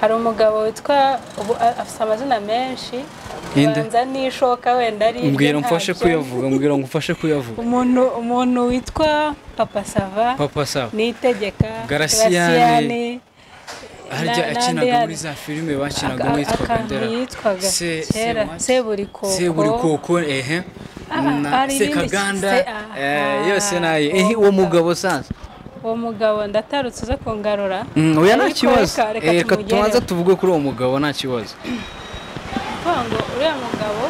hari umugabo witwa ubu a- afite amazina menshi Ninde? banza n'ishoka wenda ari irye mbwira mfashe ntabyo. kuyavuga mbwira ngo mfashe kuyavuga umuntu umuntu witwa papa sava papa sawa nitegeka Garasiyane. Garasiyane, harya na- akinaga n'andi muri za filime bakinaga aka- uwitwa akantu bandera yitwaga Se- kera Semwaki? seburikoko seburikoko ehe Ah, na hari irindi sekaganda se- ah, eh, yose nayo uwo ehe uwo mugabo. mugabo sanza uwo mugabo ndatarutse uza kungarura Mm, oya nta Ariko kibazo reka- reka Eh, reka tumugereho. tubanza tuvuge kuri uwo mugabo nta kibazo kuvuga ngo uriya mugabo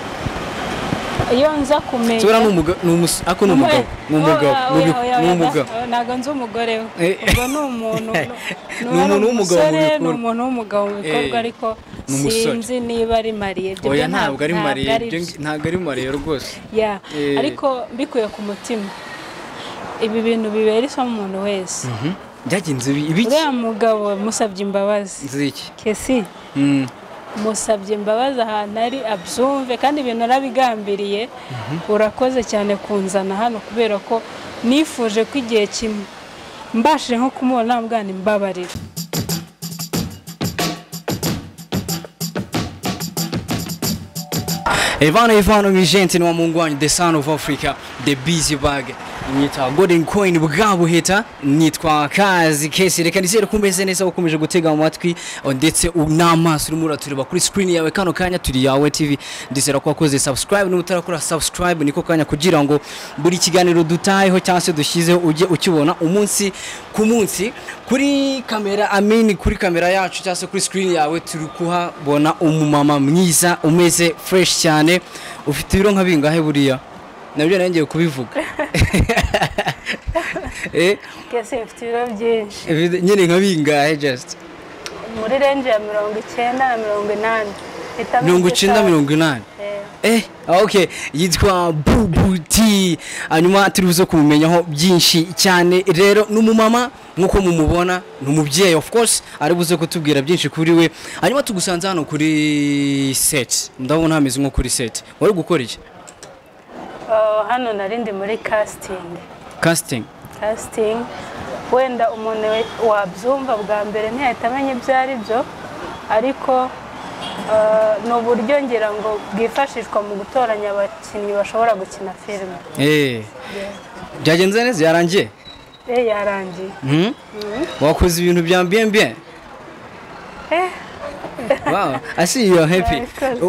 iyo nza kumenya tubera ni umugabo ni umus- ako ni umugabo ni umugabo Oya, oya, ni umu- oya, ni oya, umugabo da- ntago nzi umugore we Eh. ubwo ni umuntu Ni umuntu w'umugabo mu umusore, ni bikorwa. umuntu w'umugabo mu bikorwa Eh, ariko ni umusore. sinzi niba ari mariye ibyo oya byo ntabwo ari ntabwo mariya ari ibyo byo. ngi- ntabwo ari mariya rwose ya Eh. ariko mbikuye ku mutima ibi bintu bibera isomo umuntu wese Mhm. byagenze ibi- ibiki uriya mugabo musabye imbabazi ziki kesi Mm. musabye imbabazi ahantu ari abyumve kandi ibintu arabigambiriye urakoze cyane kunzana hano kubera ko nifuje ko igihe kimwe mbashije nko kumubona namubwana imbabarira Evano Evano Mijenti ni wa Mungu wanyu the son of Africa the busy bag nyitwa Golden Coin bwabuheta nyitwa kazi kesi reka nizere ko umeze neza ukomeje gutega amatwi o, ndetse u- n'amaso urimo uratureba kuri screen yawe kano kanya turi yawe TV ndizera ko wakoze subscribe n'utarakora subscribe niko kanya kugira ngo buri kiganiro dutayeho cyangwa se dushyizeho ujye ukibona umunsi ku munsi kuri kamera amini kuri kamera yacu cyangwa se kuri screen yawe turi kuhabona umumama mwiza umeze fresh cyane ufite ibiro nka bingahe buriya nabyo nongeye kubivuga Eh, kese mfite ibiro byinshi ebi- nyine nka bingahe just muri renje ya mirongo icyenda na mirongo inani mirongo icyenda mirongo inani Eh, ok yitwa bubuti hanyuma turi buze kumumenyaho byinshi cyane rero ni umumama nk'uko mumubona ni umubyeyi of course ari buze kutubwira byinshi kuri we hanyuma tugusanze hano kuri set ndabona hameze nko kuri set wari gukora iki hano narindi muri kasitingi casting kasitingi wenda umuntu we- wabyumva bwa mbere ntiyahita amenya ibyo ari byo ariko eh, ni uburyo ngira ngo bwifashishwa mu gutoranya abakinnyi bashobora gukina filime Eh, byagenze neza yarangiye Eh, yarangiye Hmm? wakoze ibintu bya bien bien Eh, wow i see you are happy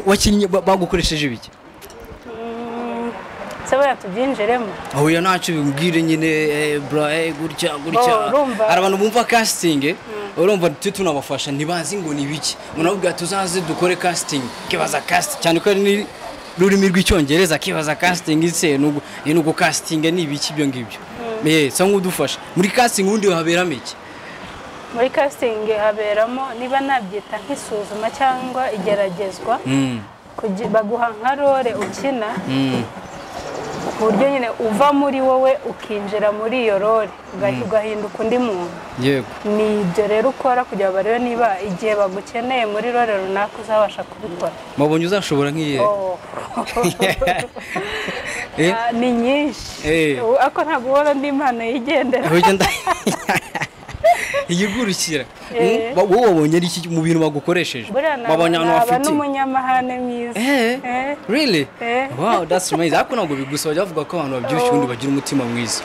wakinnye ba- bagukoresheje ibiki mm, se buriya tubyinjiremo oya ntacyo bimbwire nyine eh, bra eh, gutya gutya Oh, urumva? hari abantu bumva casting urumva tujye tunabafasha ntibazi ngo ni biki munabwira tuzaze dukore casting kibaza casting cyane ko ari ni- rurimi rw'icyongereza kibaza casting ise nugu nugu casting ni ibiki ibyo ngibyo eh sa nk'udufasha muri casting ubundi haberamo iki muri kasitingi haberamo niba nabyita nk'isuzuma cyangwa igeragezwa Mm, kugi- baguha nka role ukina mm. ku buryo nyine uva muri wowe ukinjira muri iyo role ugahi- ugahinduka undi muntu yego ni ibyo rero ukora kugira ngo barebe niba igihe bagukeneye muri rore runaka uzabasha kubikora mabonye uzashobora nk'iye Oh. Eh? Ah, ni nyinshi Eh. Ubu- ariko ntabwo ubona ndi impano yigendera ahubwo ngenda iyigurukira Eh. Mm, wowe wabonye ari iki mu bintu bagukoresheje buriya wabonye ahantu naba hafite n'umunyamahane mwiza Eh, Eh. really? Eh. Wow, that's amazing. Ariko ntabwo bigusaba jya bavuga ko abantu babyibushye ubundi bagira umutima mwiza.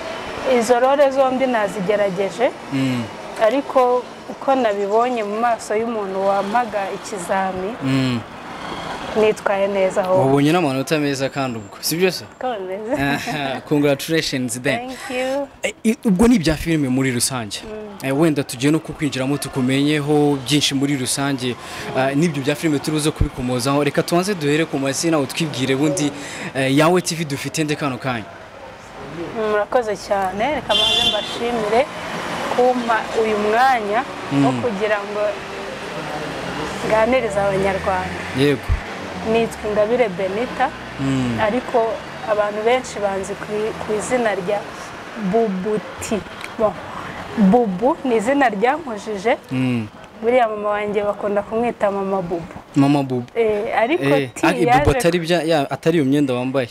izo rore zombi nazigerageje Mm, ariko uko nabibonye mu maso y'umuntu wampaga ikizami mm. nitwaye neza aho Wabonye n'amanota meza kandi ubwo, si byo se? Aha, Congratulations then. thank you Eh, i- Ubwo ni ibya filime muri rusange. Eh, Wenda tugiye no kukwinjiramo tukumenyeho byinshi muri rusange eh, n'ibyo bya filime turi buze kubikomozaho reka tubanze duhere ku mazina utwibwire bundi eh, yawe TV dufite nde kano kanya murakoze cyane reka maze mbashimire kumpa uyu mwanya wo kugira ngo nganirize abanyarwanda yego nitwa ingabire benita ariko abantu benshi banzi ku i- ku izina rya bubuti Bon, bubu ni izina ryankujije Mm. buriya mama wanjye bakunda kumwita mama bubu mama bubu Eh, ariko Eh, ti ari- bubu yaje atari bya- ya- atari iyo myenda wambaye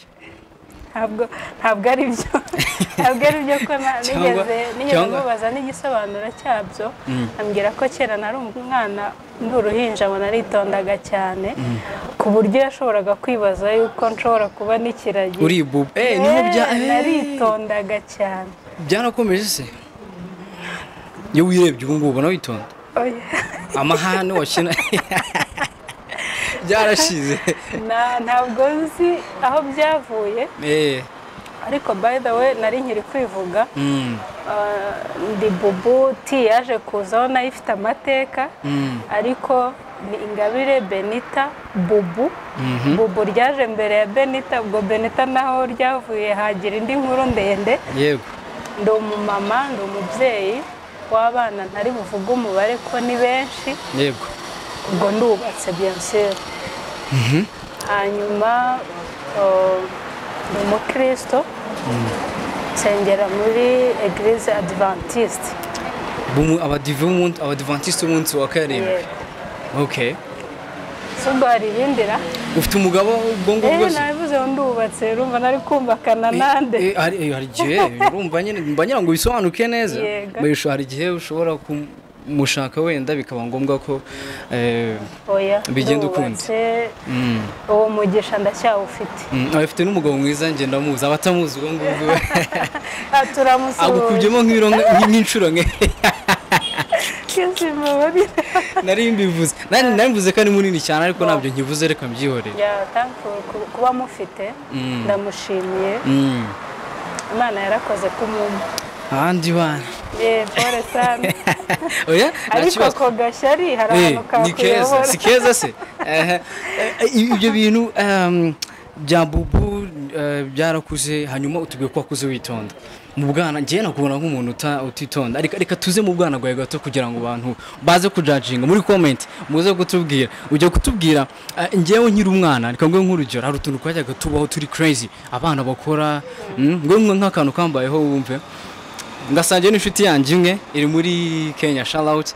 ntabwo ntabwo ari byo ntabwo ari byo ko na- Cyangwa- nigeze nigeze cyangwa- mubaza n'igisobanuro cyabyo ambwira ko kera nari umwana ndi uruhinja ngo naritondaga cyane ku buryo yashoboraga kwibaza yuko nshobora kuba n'ikiragi uribubu eh niho bya Eh, eh, naritondaga cyane byarakomeje se iyo wirebye ubu ngubu ubona witonda Oya. amahane wakina byarashize Na- ntabwo nzi aho byavuye eh ariko by the way nari nkiri kwivuga mm, Ah, ndi bubu ti yaje kuzaho nayo ifite amateka mm, ariko ni ingabire benita bubu bubu ryaje mbere ya benita ubwo benita naho ryavuye hagira indi nkuru ndende yego ndi umumama ndi umubyeyi w'abana ntari buvuge umubare ko ni benshi yego ubwo ndubatse biyonseri hanyuma eh, ni umukristo nsengera muri eglise adventiste Bumu- abadive b'umunsi- abadivantisite umunsi wa karindwi Yego. okay si ubwo hari ibindi ra ufite umugabo ubwo ngubwo rero se nabivuze ngo ndubatse rumva nari kumvakana nande Eh, eh, hari eh, hari igihe urumva nyine mba ngira ngo bisobanuke neza Yego. Bisho- hari igihe ushobora kumushaka wenda bikaba ngombwa ko eh, oya bigenda ukundi. ndubatse mm, uwo mugisha ndacyawufite mm, abafite n'umugabo mwiza njye ndamuzi abatamuzi ubwo ngubwo Ah, turamusuhuza agukubyemo nk'ibiro nk- nk'inshuro nke kisi muburire nari mbivuze nari nari mbivuze ko ari munini cyane ariko ntabyo nkivuze reka mbyihorere ya thankful ku- kuba mufite Mm. ndamushimiye Mm. imana yarakoze kumwumva ahandi bana yewe pole sana oya nta ariko kibazo ako gashyari hari Eh, ahantu ni keza si kakuyobora keza se Eh, eh, eh, ibyo bintu ehm, bya bubu eh, byarakuze hanyuma utubwiye ko wakuze witonda mu bwana ngewe nakubona nk'umuntu uta- utitonda ariko reka tuze mu bwana bwawe gato kugira ngo abantu baze kujaginga muri komenti muze kutubwira ujya kutubwira eh, ngewe nkiri umwana reka nguhe nk'urugero hari utuntu twajyaga tubaho turi crazy abana bakora mm, nguhe nk'akantu kambayeho wumve ngasangiye n'inshuti yanjye imwe iri muri kenya sharawuti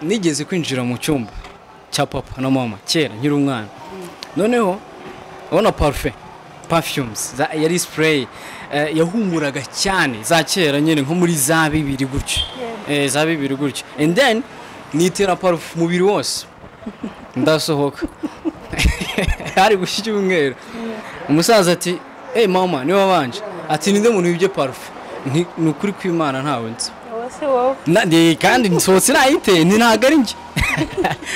nigeze kwinjira mu cyumba cya papa na mama kera nkiri umwana noneho urabona parufe pafyumes yari sipureyi yahumuraga cyane za kera nyine nko muri za bibiri gutyo Eh, za bibiri gutyo and then nitera parufe umubiri wose ndasohoka hari gushya icyumweru umusaza ati hey mama niwe wabanje ati ninde muntu wibye parufe Nti, ni ukuri kw'imana ntawe nzi ubu si wowe Na- ni- kandi nsohotse nayiteye ni ntabwo ari njye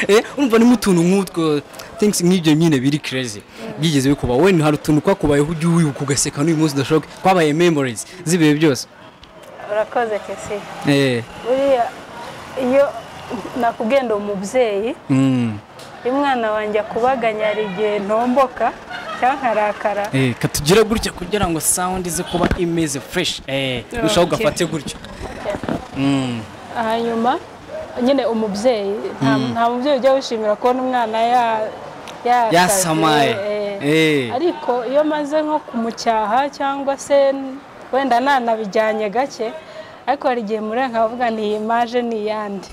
Eh, urumva ni utuntu nk'utwo things nk'ibyo nyine biri crazy byigeze bikuba we hari utuntu twakubayeho ujya wibuka ugaseka n'uyu munsi udashoboka twabaye memories z'ibihe byose urakoze kisi Eh, buriya iyo nakubwiye ndi umubyeyi mm, iyo umwana wanjye akubaganya hari igihe ntomboka cyangwa nkarakara eh, katugira gutya kugira ngo sound ize kuba imeze fresh eh, urushaho Okay. ugafate gutyo Mm, hanyuma nyine umubyeyi nta nta mubyeyi ujya wishimira kubona umwana ya- yasavye, Yasamaye. eh. Eh. ariko iyo maze nko kumucyaha cyangwa se wenda nanabijyanye gake ariko hari igihe muri nkavuga nti iyi maje ni iyande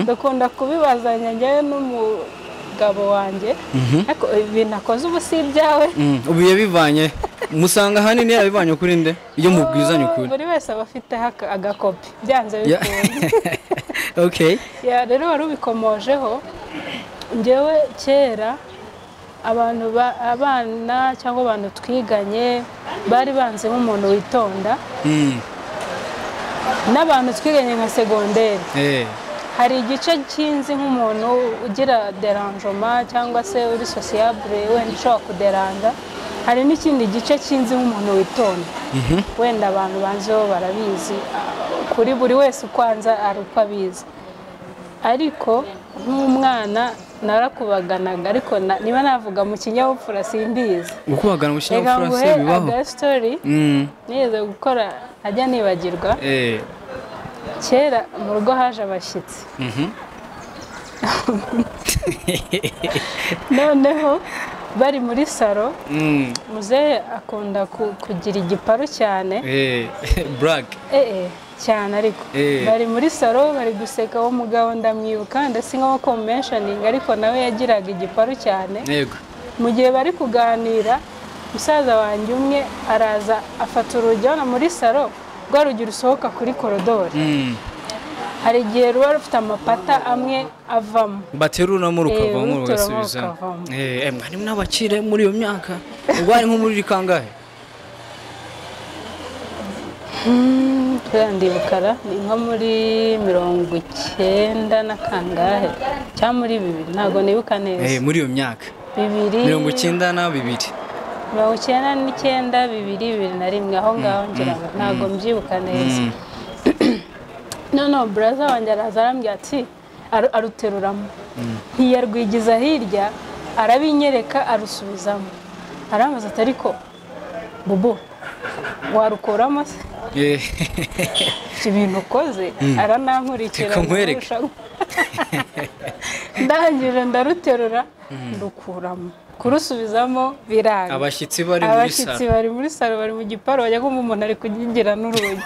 dukunda kubibazanya njyewe n'umugabo wanjye ariko ibi nakoze ubu si ibyawe mm, ubu yabivanye musanga ahanini yabivanye kuri nde iyo mubwizanye ukuri buri wese aba afiteho aka- agakopi byanze Yeah. bikunze okay Ya, rero wari ubikomojeho ngewe kera abantu ba- abana cyangwa abantu twiganye bari banze nk'umuntu witonda mm, n'abantu twiganye nka segonderi eh, hari igice cy'inzi nk'umuntu ugira deranjoma cyangwa se uri sosiyabure wenda ushobora kuderanja hari n'ikindi gice cy'inzi nk'umuntu witonda wenda abantu banzeho barabizi ah, kuri buri wese ukwanza ari uko abizi ariko nk'umwana narakubaganaga ariko na- niba navuga mu kinyabupfura simbizi gukubagana mu reka kinyabupfura nguhe se bibaho agastori Mm, nigeze gukora ajya nibagirwa eh. kera mu rugo haje abashyitsi noneho bari muri saro Mm, muzehe akunda ku- kugira igiparu cyane eh, brag. eh eh, cyane ariko Eh. bari muri saro bari guseka uwo mugabo ndamwibuka ndetse nkaho komenshoninga ariko nawe yagiraga igiparu cyane Yego. mu gihe bari kuganira musaza wanjye umwe araza afata urugi hano muri saro rwa rugi rusohoka kuri korodori hari igihe ruba rufite amapata amwe avamo bateruramo rukavamo Eh, ruturamo rugasubiza rukavamo. eh eh, mwari n'abakire muri iyo myaka ubwo hari nko muri rikangahe turiya ndibukara ni nko muri mirongo icyenda na kangahe cyangwa muri bibiri ntabwo nibuka neza eh muri iyo myaka bibiri mirongo icyenda na bibiri mirongo icyenda n'icyenda bibiri bibiri na rimwe aho ngaho ngira ngo ntabwo mbyibuka neza noneho buraza wanjye araza arambwira ati aru- aruteruramo ntiyarwigiza hirya arabinyereka arusubizamo arambaza ati ariko bubu warukuramo se Eh, ibyo bintu ukoze aranankurikira Reka nkwereke. ndangije ndaruterura ndukuramo kurusubizamo biranga abashyitsi bari muri abashyitsi salo bari muri salo bari mu giparo bajya kumva umuntu ari kugingira n'urugi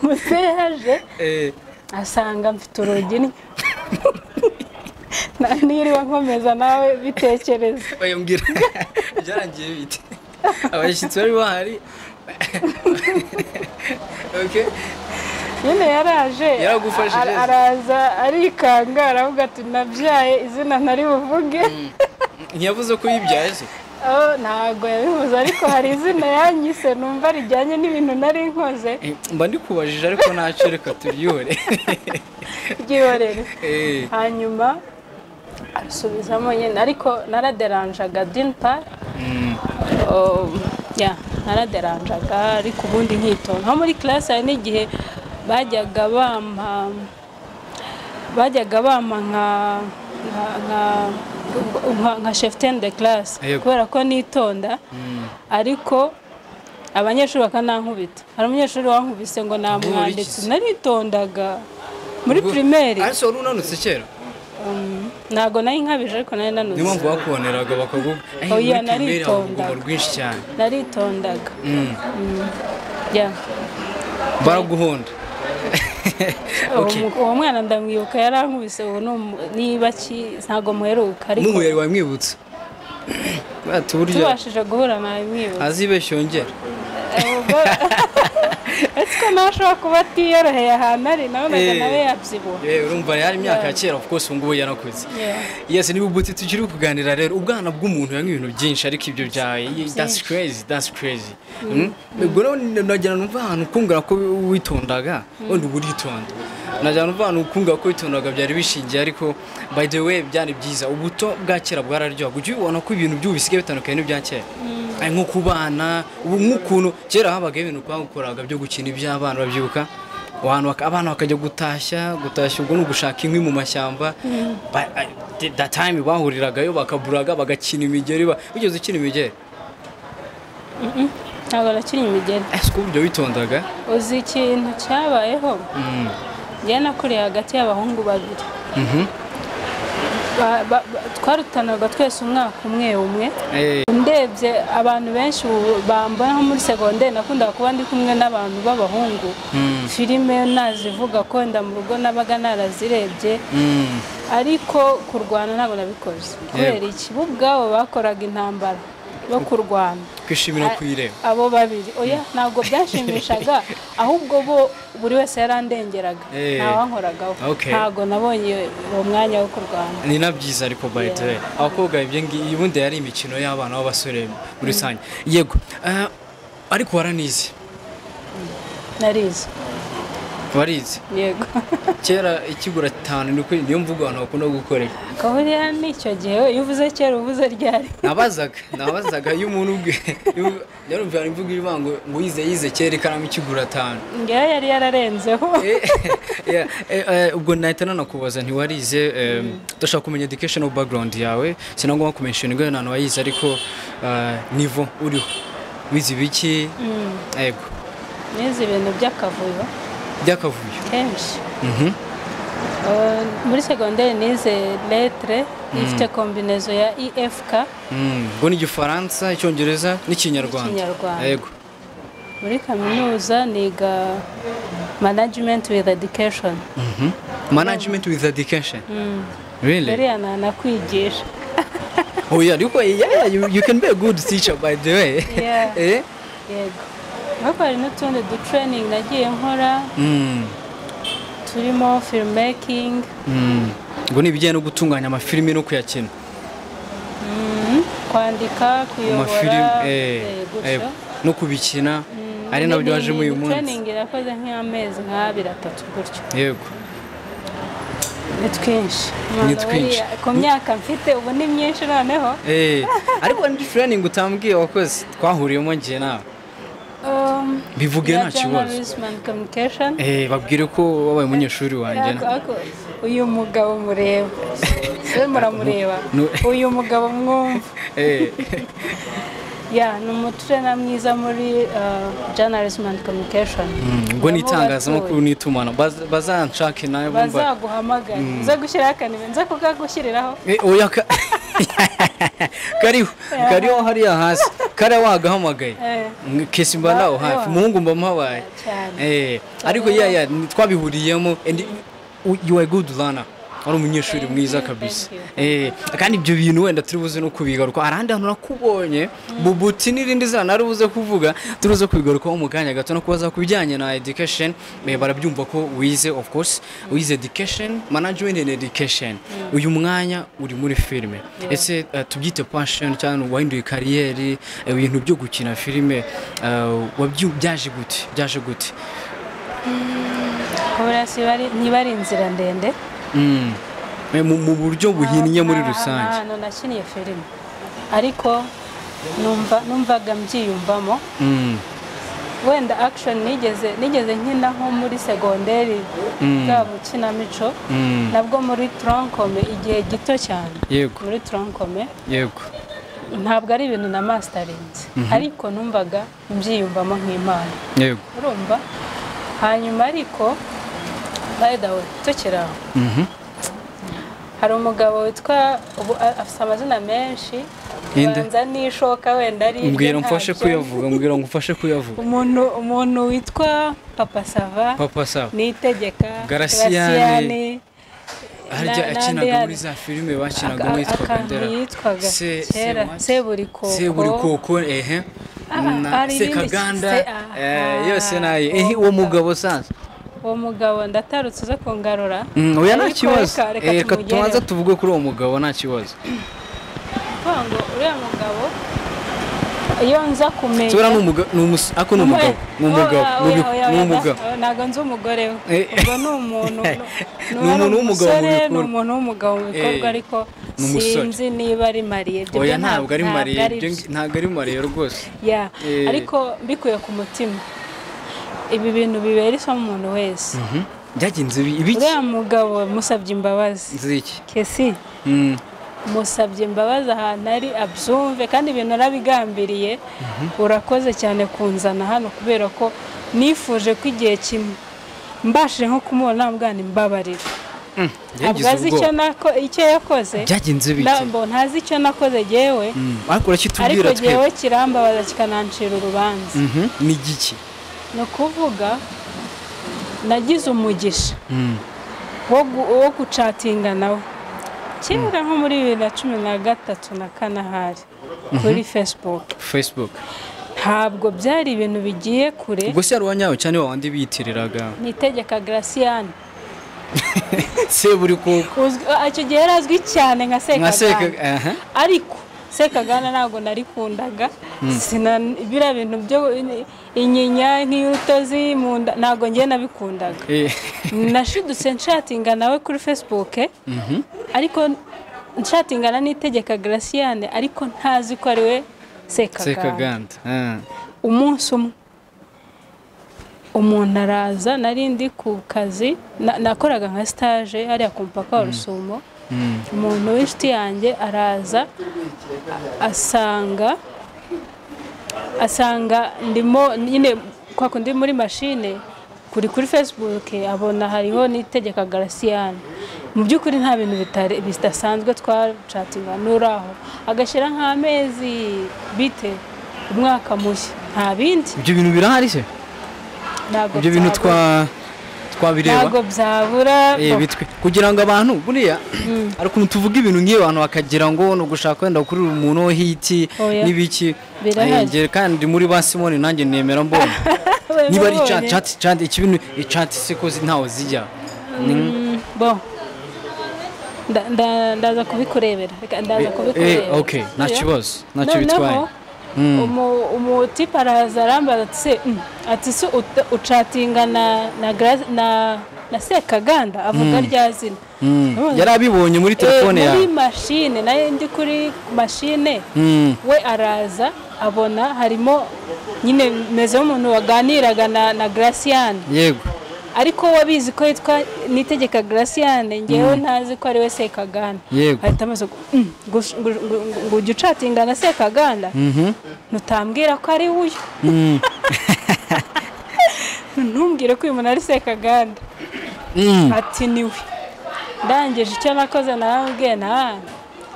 muse yaje Eh, asanga mfite urugi ni- Na- niriwe nkomeza nawe bitekereza bayambwira byarangiye bite abashyitsi bari bahari okay nyine yaraje Yaragufashije a- araza arikanga aravuga ati nabyaye izina ntari buvuge ntiyavuze ko yibyaye se Oh, ntabwo yabivuze ariko hari izina yanyise numva rijyanye n'ibintu nari nkoze Eh, mba ndikubajije ariko ntacyo reka turyore ryihorere Eh, hanyuma arasubizamo nyine ariko naraderanjaga dini pari naraderanjaga ariko ubundi nkitonda nko muri classe hari n'igihe bajyaga bampa bajyaga bampa nka nka- nka- nka- nka shefuteni de classe Yego. kubera ko nitonda ariko abanyeshuri bakanankubita hari umunyeshuri wankubise ngo namwanditse warigize. naritondaga muri ubwo- pirimeri ariko wari unanutse kera ntabwo nayo inkabije ariko nayo niyo mpamvu nanutse bakuboneraga bakaguha "Eh, Oya, muri pirimeri naritondaga." habaguma rwinshi cyane naritondaga Mm. ya baraguhonda Okay. Uwo mu- uwo mwana ndamwibuka yarankubise ubu ni umu- niba ki ntabwo muheruka ariko muhuye wamwibutsa bati buryo tubashije guhura nabimwibuka azibeshya yongera ubwo ese ko nawe ashobora kuba atiyoroheye ahantu ari nabonaga Eh. nawe yabyibuha Eh, urumva yari imyaka ya kera of course ubu ngubu yarakuze Yeah. yes niba ubuti tukiri kuganira rero ubwana bw'umuntu yanywa ibintu byinshi ariko ibyo bya that's crazy that's crazy Mm. ubwo rero n- nagira ngo numva ahantu kumbwira ko witondaga wenda uba uritonda nagira ngo numva ahantu kumbwira ko witondaga byari bishingiye ariko by the way byari byiza ubuto bwa kera bwararyohaga ujya ubibona ko ibintu by'ubu bisigaye bitandukanye n'ibya kera Ay, nko ku bana ubu nk'ukuntu kera habagaho ibintu twakoraga byo gukina iby'abana babyibuka abantu baka- abana bakajya gutashya gutashya ubwo ni ugushaka inkwi mu mashyamba Ba- a- the- that time bahuriragayo bakaburaga bagakina imigeri ba- wigeze ukina imigeri ntabwo arakinnye imigeri ese uko ibyo witondaga uzi ikintu cyabayeho njyewe nakuriye hagati y'abahungu babiri Ba- ba- ba- twarutanaga twese umwaka umwe umwe Eh, ndebye abantu benshi ubu bambona nko muri segonderi nakundaga kuba ndi kumwe n'abantu b'abahungu filime nazivuga ko wenda mu rugo nabaga narazirebye mm, ariko kurwana ntabwo nabikoze kubera iki bo ubwabo bakoraga intambara yo kurwana kwishimira kuyireba abo babiri oya ntabwo byanshimishaga ahubwo bo buri wese yarandengeraga Eh. ntawankoragaho Okay. ntabwo nabonye uwo mwanya wo kurwana ni na byiza ariko by the way abakobwa ibyo ngibi ubundi yari imikino y'abana b'abasore muri rusange yego ah, ariko waranize narizo warize yego kera ikigura atanu ni ukuri niyo mvugo abantu bakunda gukoresha kaburiya ni icyo gihe iyo uvuze kera uvuze ryari nabazaga nabazaga iyo umuntu ubwe yarumvira imvugo ivuga ngo ngo yize yize kera ikaramu ikigura atanu ngewe yari yararenzeho Eh, yeah, eh, eh, ubwo nahita nanakubaza ntiwarize eh, ndashaka kumenya educational background yawe sinagomba kumenshinga ngo ntabwo wayize ariko eh, nivo uriho wize ibiki yego nize ibintu by'akavuyo byakavuyo kenshi Mhm. Eh, muri segonderi nize letre ifite kombinezo ya efk Mm, ubwo ni igifaransa icyongereza n'ikinyarwanda N'ikinyarwanda. yego muri kaminuza niga management with education Mhm. management with education really dore yanana kwigisha oya ariko yeah, yeah, you, you can be a good teacher by the way Yeah. eh yego ariko hari n'utundi dutureyiningi nagiye nkora mm. turimo firimekingi Mm. ngo ni ibijyanye no gutunganya amafilimi no kuyakina kwandika amafilimi kuyobora eh, eh, eh, gutyo no kubikina ari nabyo wajemo uyu munsi tureyiningi irakoze nk'amezi nk'abiri atatu gutyo yego ni twinshi Ni twinshi. Wariya- ku myaka mfite ubu ni myinshi noneho Eh, ariko ni training utambwiye wakoze twahuriyemo ngiye nawe Um, Bivuge ya nta kibazo. journalism and communication Eh, babwire ko wabaye umunyeshuri wanjye Ariko- ariko uyu mugabo mureba we muramureba nu- uyu mugabo mwumva Eh, ya ni umuturena mwiza muri uh, journalism and communication mm, ngo ni itangazamakuru n'itumanaho Baz- bazanshake nawe bumva bazaguhamagara nza gushyiraho akanibe nza kukagushyiriraho Eh, oya ka- kariho kariho hariya hasi kariya wagahamagaye Eh. Mm, kesi mba nawe hafi Wa- umuhungu mba mpabaye Cyane. Eh, ariko ya ya ni- twabihuriyemo and you- you are a good runner wari umunyeshuri mwiza you, kabisa thank Eh, kandi ibyo bintu wenda turi buze no kubigaruka hari ahandi hantu nakubonye bubuti n'irindi zana nari buze kuvuga turi buze kubigarukaho mu kanya gato no kubaza ku bijyanye na education eh, barabyumva ko wize of course wize education management and education uyu mwanya uri muri filime ese eh, tubyite passion cyangwa wahinduye kariyeri eh, ibintu byo gukina filime eh, wabyu- byaje gute byaje gute kubera niba ari inzira ndende Mm. Eh, mu mu buryo buhinnye muri Nta- nta rusange hantu nakiniye filime ariko numva numvaga mbyiyumvamo Mm. wenda action nigeze nigeze nkina nko muri segonderi bwa bukinamico Mm. nabwo muri turankome igihe gito cyane yego muri turankome yego ntabwo ari ibintu na masitarinzi ariko numvaga mbyiyumvamo nk'imana yego urumva hanyuma ariko bayidawe tukiri aho Mhm. hari umugabo witwa ubu a- afite amazina menshi Ninde? banza n'ishoka wenda ari irye, mbwira mfashe ntabyo. kuyavuga mbwira ngo mfashe kuyavuga umuntu umuntu witwa papa sava papa sawa nitegeka Garasiyane. Garasiyane, harya na- akinaga n'andi muri yari- za filime bakinagamo aka- yitwaga akantu ndera yitwaga Se- kera Sewaki? seburikoko seburikoko ehe Ah, na hari ibindi- sekaganda se- ah, eh, ah, yose nayo ehe uwo uwo mugabo. mugabo sanza uwo mugabo ndatarutse uza kungarura Mm, oya nta Ariko kibazo reka- reka Eh, reka tumugereho. tubanza tuvuge kuri uwo mugabo nta kibazo kuvuga ngo uriya mugabo iyo nza kumenya tubona ni umugabo ni umus- ako ni Umwe- umugabo ni umugabo Oya, ni oya, ubi- oya, ni oya, umugabo na- ntago nzi umugore we Eh. ubwo ni umuntu Ni umuntu w'umugabo mu umusore, ni bikorwa. umuntu w'umugabo mu bikorwa Eh, ariko ni umusore. sinzi niba ari mariye Ibyo oya byo ntabwo ari mariye ari byo. Ibyo- ntabwo ari mariye rwose ya Eh. ariko mbikuye ku mutima ibi bintu bibera isomo umuntu wese Mhm. byagenze ibi- ibiki uriya mugabo musabye imbabazi nzi iki kesi Mm. musabye imbabazi ahantu ari abyumve kandi ibintu arabigambiriye urakoze cyane kunzana hano kubera ko nifuje ko igihe kimwe mbashije nko kumubona namubwana imbabarira Mm. ntabwo Byagize azi icyo ubwoba. nako- icyo yakoze byagenze bike ntabwo ntazi icyo nakoze yewe Mm, ariko ariko urakitubwira yewe twebwe kirambabaza kikanancira urubanza Mhm, ni igiki ni ukuvuga nagize umugisha Mm, wo gu- wo gucatinga nawe kera nko muri bibiri na cumi na gatatu na kane ahari kuri facebook facebook ntabwo byari ibintu bigiye kure ubwo se yari uwanyawe cyane wa wandi biyitiriraga ni itegeka garasiyane se buri koko Uzwi- a- icyo gihe yari azwi cyane nka nka seka sekagana aha ariko sekagana ntabwo narikundaga Sina- biriya bintu byo in- inyinya nk'iy'urutozi mu nda ntabwo ngiye nabikundaga Eh, nashidutse nshatinga nawe kuri facebook ariko nshatingana n'itegeka garasiyane ariko ntazi ko ari we sekaganda sekaganda ah, umunsi umwe umuntu araza nari ndi ku kazi na- nakoraga nka sitaje hariya ku mupaka wa rusumo mm, umuntu w'inshuti yanjye araza a- asanga asanga ndimo nyine kwa kundi muri mashine kuri kuri facebook abona hariho n'itegeka garasiyane mu by'ukuri nta bintu bitari- bidasanzwe twacatinga n'uraho agashyira nk'amezi bite umwaka mushya nta bindi ibyo bintu birahari se ntabwo ibyo bintu byabura. twa twabireba ntabwo byabura Eh, bitwe kugira ngo abantu buriya hari ukuntu tuvuga ibintu nk'iyo abantu bakagira ngo ni ugushaka wenda gukurura umuntu wo hiti Oya. n'ibiki Birahari. Eh, njye kandi muri ba simoni nanjye nemera mbonye Wema niba ari ubonye. chat chat ikibintu chat siko ntawe zijya Mm, bo Nda- nda- ndaza kubikurebera Reka ndaza eh kubikurebera okay nta Iyo. kibazo ntacyo Noneho, bitwaye Mm. umu- umutipe araza arambaza ati se mm, ati se ut- ucatinga na na gra- na na sekaganda avuga rya zina Mm. Ndamubwira- yari abibonye muri telefone Eh, yawe muri mashine nayo ndi kuri mashine Mm. we araza abona harimo nyine meze nk'umuntu waganiraga na na garasiyane yego ariko wabizi ko yitwa nitegeka garasiyane ngewe ntazi ko ari we sekaganda Yego. ahita amaze ngo ujye ucatinga na sekaganda mhm ntutambwira ko ari uyu Mm. ntumbwire ko uyu muntu ari sekaganda Mm. ati niwe ndangije icyo nakoze narabwiye na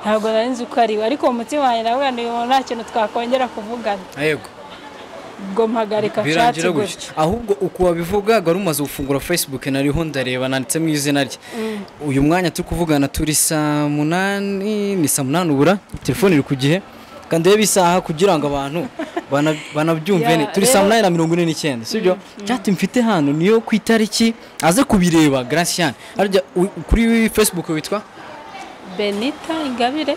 ntabwo nari nzi ko ari we ariko mu mutima wanjye nawe uyu muntu nta kintu twakongera kuvugana yego ubwo mpagarika shati birangira gutyo gutya ahubwo uku wabivuga wari umaze gufungura facebook nariho ndareba nanditsemo izina rye uyu mwanya turi kuvugana turi saa munani ni saa munani ubura telefone iri ku gihe kandi reba isaha kugira ngo abantu bana- banabyumve Ya, ne turi saa rero- munani na mirongo ine n'icyenda sibyo cyati mfite hano niyo ku itariki aze kubireba garasiyane harya u- kuri facebook witwa benita ingabire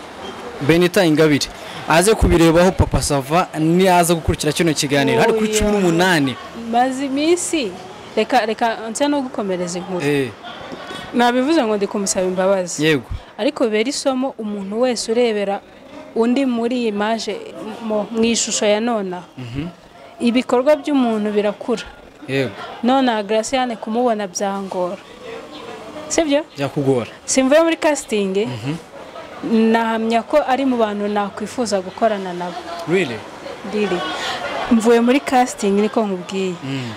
benita ingabire aze kubirebaho papa sava niyaza gukurikira kino kiganiro hari kuri Oya. cumi n'umunani maze iminsi reka reka nsa no gukomereza inkuru Eh, nabivuze ngo ndi kumusaba imbabazi yego ariko bibera isomo umuntu wese urebera undi muri imaje mu- mu ishusho ya nonaha ibikorwa by'umuntu birakura yego nonaha garasiyane kumubona byangora sibyo byakugora simvuye muri kasitingi nahamya ko ari mu bantu nakwifuza gukorana nabo really riri mvuye muri kasitingi niko nkubwiye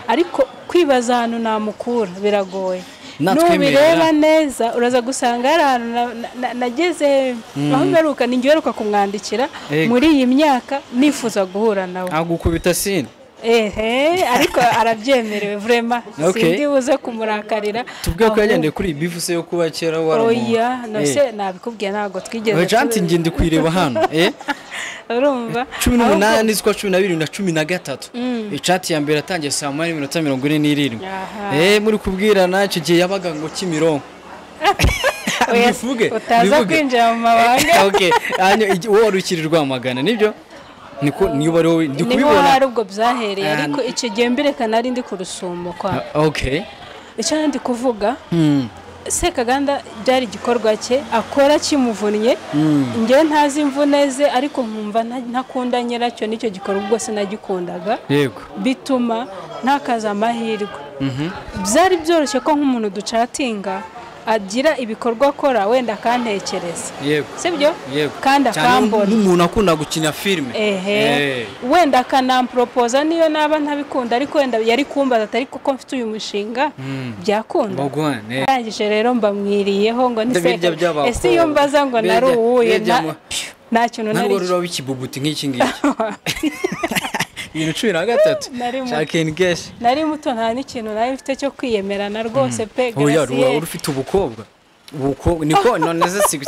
ariko kwibaza ahantu namukura biragoye Natwemerera. nubireba neza uraza gusanga hari ahantu na- na- na- nageze aho mperuka ni njye uheruka kumwandikira Yego. muri iyi myaka nifuza guhura nawe agukubita sini ehe ariko arabyemerewe vrema Okay. sindi buze kumurakarira tubwiye ko Ahubwo- yagendeye kuri iyi bivuse yo kuba kera waramu oya nose nabikubwiye ntabwo twigeze ojanti tubi- nge ndi kuyireba hano eh urumva cumi Ahubwo- n'umunani z'ukwa cumi na birindwi na cumi na gatatu icati ya mbere yatangiye saa munani n'iminota mirongo ine n'irindwi Aha. eh muri kubwirana icyo gihe yabaga ngo kimironko oya, bivuge utaza bivuge kwinjira mu mabanga okay hanyuma igi- wowe wari ukiri Rwamagana nibyo niko niba ari wowe ndi niho hari kubibona ubwo byahereye Ah, ariko icyo gihe mbireka nari ndi ku rusumo kwa Ah, okay icyo nari ndi kuvuga Hmm. sekaganda byari igikorwa cye akora kimuvunnye njyewe ntazi imvune ze ariko nkumva nta- ntakunda nyiracyo n'icyo gikorwa ubwo sinagikundaga yego bituma ntakaza amahirwe byari byoroshye ko nk'umuntu ducatinga agira ibikorwa akora wenda akantekereza yego sibyo yego kandi Cyane akambona nk'umuntu akunda gukina filime ehe Eh. wenda akanamporopoza niyo naba ntabikunda ariko wenda yari kumbaza atari kuko mfite uyu mushinga byakunda bagwane arangije rero mbamwiriyeho ngo ni Ndabirya seka- by'abakobwa. ese iyo mbaza ngo Birya- nari uwuye birya nta- mu- phew, nta kintu nari ntabwo ruraba ikibuguti nk'iki ngiki ibintu cumi na gatatu Nari mu- shakeni geshi nari muto nta n'ikintu nari mfite cyo kwiyemerana rwose pe oya Garcier. ruba ufite ubukobwa ubukobwa niko none se si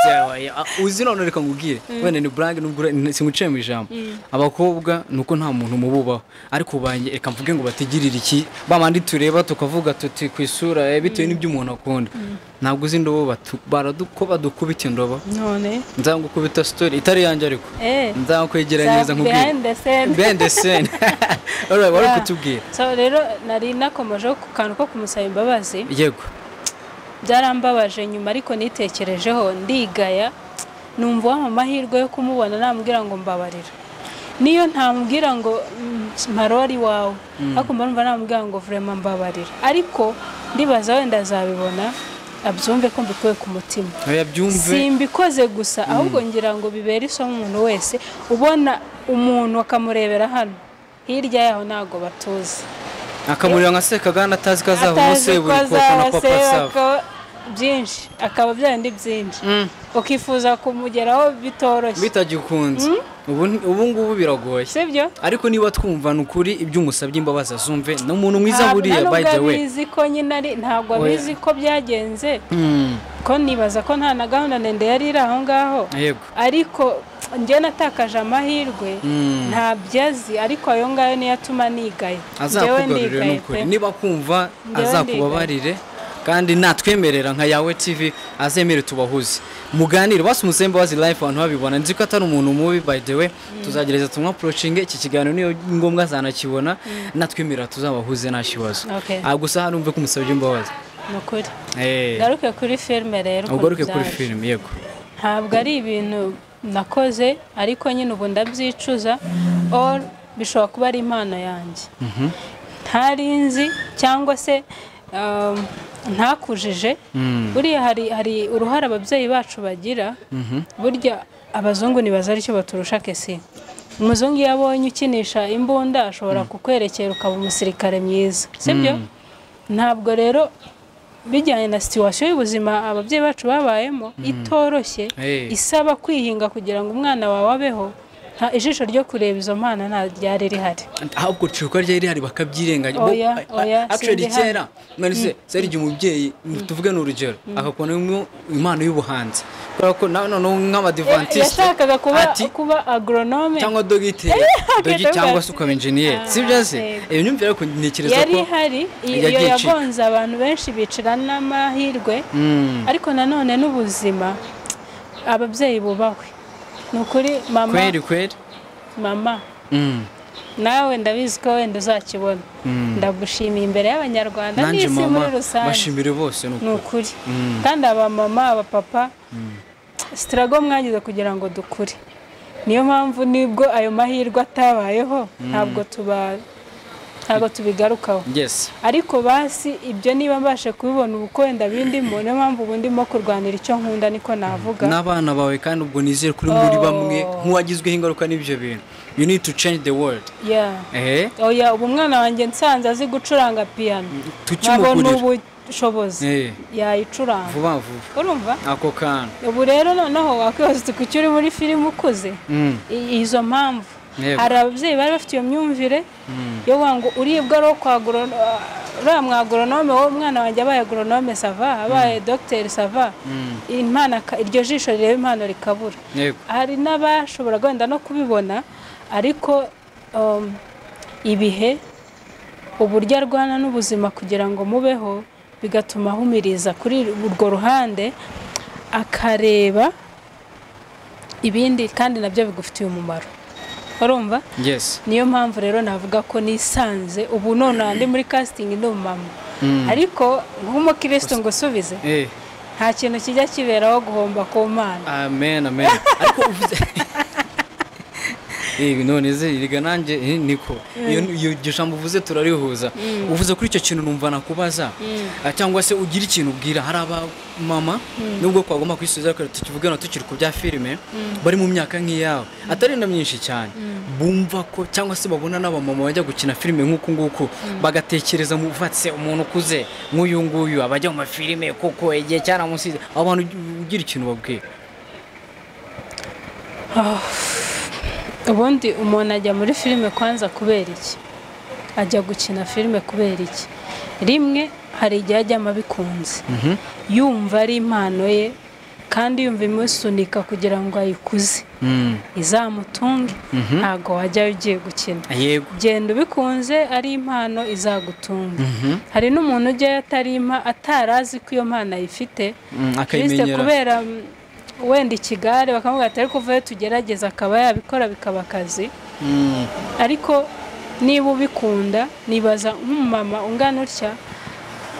uzi none reka ngubwire wenda ni burange nubwo ura- singuciye mu ijambo abakobwa ni uko nta muntu mububaho ariko banjye reka mvuge ngo bategerere iki bamandi tureba tukavuga tuti ku isura eh, bitewe n'ibyo umuntu akunda ntabwo uzi indobo batu- baradu- ko badukubita indobo none nzagukubita story itari yanjye ariko eh nzakwegeranyiriza nkubwire behind the scene. bendeseni alright wari Yeah. kutubwira So, rero nari nakomejeho ku kantu ko kumusaba imbabazi yego byarambabaje nyuma ariko nitekerejeho ndigaya numva wa amahirwe yo kumubona namubwira ngo mbabarira niyo ntamubwira ngo "Mm, marori wawe ariko mba numva namubwira ngo vurema mbabarira ariko ndibaza wenda azabibona abyumve ko mbikuye ku mutima oya byumve simbikoze gusa ahubwo ngira ngo bibere isomo umuntu wese ubona umuntu akamurebera hano hirya yaho ntago batuzi akamurira nka sekagana atazi ko azava atazi ko umuseburi kuko na papa sava azabaseba byinshi akaba byarindi byinshi ukifuza kumugeraho bitoroshye bitagikunze ubu ubu ngubu biragoye si byo ariko niba twumva ni ukuri ibyo umusabye imbabazi azumve ni umuntu mwiza buriya by the way abizi ko nyine ari ntabwo Oya. abizi ko byagenze Mm, ko nibaza ko nta na gahunda ndende yari iri aho ngaho yego ariko njye natakaje amahirwe Mm. ntabyo azi ariko ayo ngayo niyo atuma nigaye Njyewe azakugarurire ndigaye ni ukuri pe. niba kumva Njyewe azakubabarire kandi natwemerera nka yawe tv azemere tubahuze muganire basi umusembe wazi life abantu babibona nzi ko atari umuntu mubi by the way tuzagereza tumwapurocinge iki kiganiro niyo ngombwa azanakibona natwemerera tuzabahuze nta kibazo Okay. Ah, gusa hano umve ko umusabye imbabazi ni ukuri Eh, garuke kuri filime rero ukuntu ugaruke kuri byaje. filime yego ntabwo ari ibintu nakoze ariko nyine ubu ndabyicuza or bishobora kuba ari impano yanjye ntari nzi cyangwa se um, ntakujije buriya hari hari uruhare ababyeyi bacu bagira burya abazungu ntibaza aricyo baturusha kesi umuzungu iyo abonye ukinisha imbunda ashobora kukwerekera ukaba umusirikare mwiza sibyo ntabwo rero bijyanye na situwasiyo y'ubuzima ababyeyi bacu babayemo itoroshye Hey. isaba kwihinga kugira ngo umwana wawe abeho nta- ijisho ryo kureba izo mpano nta ryari rihari ahubwo cuka ryari rihari bakabyirengagiza Oya, Bo- oya, a- actually sindi hano. kera mwanise cyari igihe umubyeyi tuvuge ni urugero akakubonamo impano y'ubuhanzi kubera ko na- noneho nk'abadivantisite yashakaga kuba ati kuba agronome cyangwa dogiteri dogi agenda cyangwa bwatsi. se ukaba enjeniyeri Ah, sibyo se yego. iyo myumvire ariko ntekereza yari ko ihari i- iyo yagiye icika. yagonze abantu benshi bicira n'amahirwe Mm, ariko nanone n'ubuzima ababyeyi bubahwe ni ukuri mama kweri kweri mama Mm, nawe ndabizi ko wenda uzakibona ndagushimiye imbere y'abanyarwanda nanjye n'isi mama muri rusange bashimire bose ni ni uko ukuri kandi abamama abapapa sitirago mwagize kugira ngo dukure niyo mpamvu nibwo ayo mahirwe atabayeho ntabwo tuba ntabwo tubigarukaho yes ariko basi ibyo niba mbashe kubibona ubu ko wenda bindimo niyo mpamvu ubu ndimo kurwanira icyo nkunda niko navuga n'abana bawe kandi ubwo nizere kuri muri Oh. bamwe nk'uwagizweho ingaruka n'ibyo bintu you need to change the world Yeah. eh oya ubu umwana wanjye nsanze azi gucuranga piyano ntabona tukimugurira ubushobozi Eh. yayicuranga vuba vuba urumva ako kantu ubu rero noneho wakwibaza uti kuki uri muri filime ukuze Mm. I- izo mpamvu Yego. hari ababyeyi bari bafite iyo myumvire yo kuvuga ngo uribwa ari uwo kwa agoro- ah, uriya mwa agoronome wowe umwana wanjye abaye agoronome sava abaye dogiteri sava impano aka- iryo jisho rireba impano rikabura yego hari n'abashoboraga wenda no kubibona ariko um, ibihe uburyo arwana n'ubuzima kugira ngo mubeho bigatuma ahumiriza kuri urwo ruhande akareba ibindi kandi nabyo bigufitiye umumaro urumva yes niyo mpamvu rero navuga ko nisanze ubu nonaha ndi muri kasitingi ndi umumama ariko nk'umukirisitu ngo usubize eh nta kintu kijya kiberaho guhomba ku mana amen amen ariko uvuze Eh, none ze erega nanjye eh, niko iyo iyo iryo jambo uvuze turarihuza uvuze kuri icyo kintu numva nakubaza Ah, cyangwa se ugira ikintu ubwira hari abamama nubwo twagomba kwisubiza ariko tukivugana tukiri ku bya filime bari mu myaka nk'iyawe atari na myinshi cyane bumva ko cyangwa se babona n'abamama bajya gukina filime nk'uku nguku bagatekereza mu vatse umuntu ukuze nk'uyu nguyu abajya mu mafilime kuko igihe cyaramusize abo bantu ugi- ugira ikintu babwira ubundi umuntu ajya muri filime kwanza kubera iki ajya gukina filime kubera iki rimwe hari igihe ajyamo abikunze yumva ari impano ye kandi yumva imusunika kugira ngo ayikuze Mm. izamutunge ntabwo wajyayo ugiye gukina yego genda ubikunze ari impano izagutunga hari n'umuntu ujyayo atari impa- atari azi ko iyo mpano ayifite Mm, Christ akayimenyera kubera mm, wenda ikigare bakamuvuga ati ariko uvayo tugerageza akaba yabikora bikaba akazi Mm, ariko niba ubikunda nibaza nk'umumama ungana utya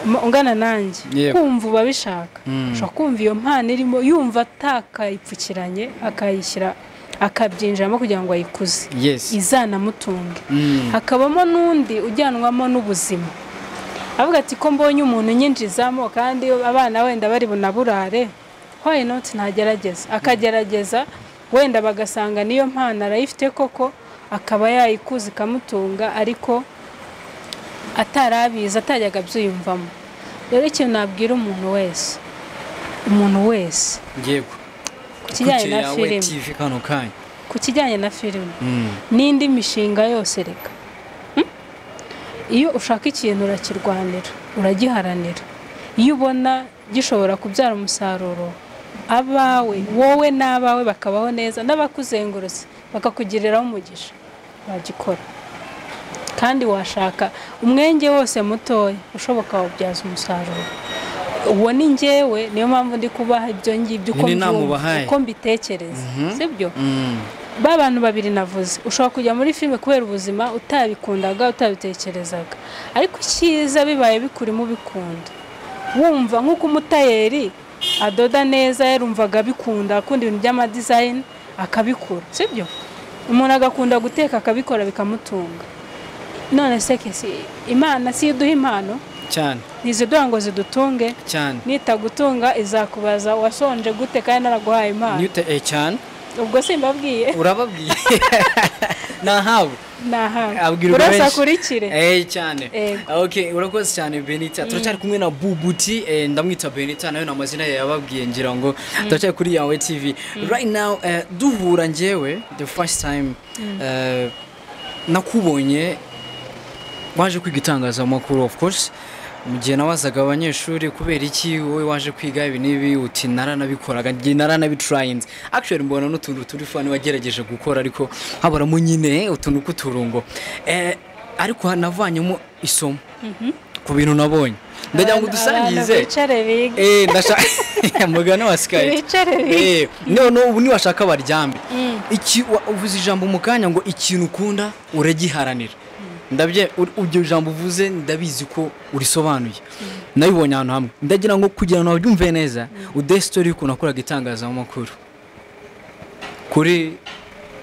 ma- ungana nanjye Yego. kumva uba bishaka Mm. ushobora kumva iyo mpano irimo yumva atakayipfukiranye akayishyira akabyinjiramo kugira ngo ayikuze yes izanamutunge Mm, hakabamo n'undi ujyanwamo n'ubuzima avuga ati ko mbonye umuntu unyinjizamo kandi abana wenda bari bunaburare why not ntagerageza akagerageza wenda bagasanga niyo mpano arayifite koko akaba yayikuza ikamutunga ariko atarabizi atajyaga abyiyumvamo rero ikintu nabwira umuntu wese umuntu wese yego ku kijyanye Kuki na yawe filime TV kano kanya ku kijyanye na filime n'indi mishinga yose reka iyo ushaka ikintu urakirwanira uragiharanira iyo ubona gishobora kubyara umusaruro abawe wowe n'abawe bakabaho neza n'abakuzengurutse bakakugiriraho umugisha wagikora kandi washaka umwenge wose mutoya ushoboka wabyaza umusaruro uwo ni ngewe niyo mpamvu ndi kubaha ibyo ngibyo uko Ni inama mbyumva, ubahaye. uko mbitekereza sibyo Mm. ba bantu babiri navuze ushobora kujya muri filime kubera ubuzima utabikundaga utabitekerezaga ariko icyiza bibaye bikurimo ubikunda wumva nk'uko umutayeri adoda neza yarumvaga abikunda akunda ibintu by'amadizayini akabikora sibyo umuntu agakunda guteka akabikora bikamutunga none se kesi imana si yo iduha impano cyane ntiziduha ngo zidutunge cyane nitagutunga izakubaza wasonje gute kandi naraguhaye impano Newton- eh, cyane ubwo simbabwiye urababwiye nahawe abwirwa urasa benshi. akurikire Eh, cyane Ego. okay urakoze cyane benita turacyari kumwe na bubuti eh, ndamwita benita nawe ni amazina ye yababwiye ngira ngo turacyari kuri yawe tv right now eh, duhura ngewe the first time eh, nakubonye waje kwiga itangazamakuru of course mu gihe nabazaga abanyeshuri kubera iki wowe waje kwiga ibi n'ibi uti naranabikoraga njye naranabitrayinze actually mbona n'utuntu turi fani wagerageje gukora ariko habaramo nyine utuntu k'uturungo eh, ariko navanyemo isomo ku bintu nabonye ndagira ngo Abantu- udusangize abantu bicare biga Eh, ndashaka mugana wa skype Bicare biga. Eh, none ubu niwashaka baryame iki wa- uvuze ijambo mu kanya ngo ikintu ukunda uragiharanira ndabye ur- iryo jambo uvuze ndabizi ko urisobanuye nabibonye ahantu hamwe ndagira ngo kugira ngo nabyumve neza uduhe sitori y'ukuntu wakoraga itangazamakuru kuri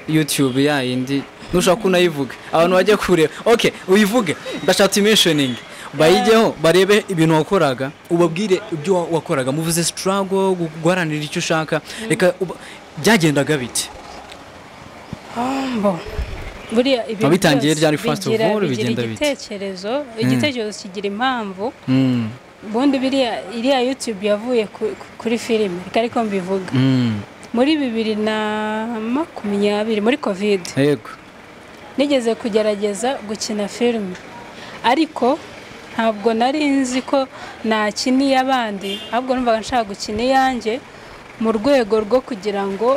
youtube ya yindi nushaka unayivuge abantu bajya kureba ok uyivuge ndashaka tuyimensioningi bayigeho barebe ibintu wakoraga ubabwire ibyo wa- wakoraga muvuze sitarago guharanira icyo ushaka reka uba- byagendaga bite Bo. buriya ibintu Wabitangiye byose ryari first of bigira- all, bigenda bigira bite? igitekerezo igitekerezo kigira impamvu Mm, ubundi biriya iriya yutube yavuye ku- ku- kuri filime reka ariko mbivuga mm, muri bibiri na makumyabiri muri kovide yego nigeze kugerageza gukina filime ariko ntabwo nari nzi ko nakina iy'abandi ahubwo numvaga nshaka gukina iyanjye mu rwego rwo kugira ngo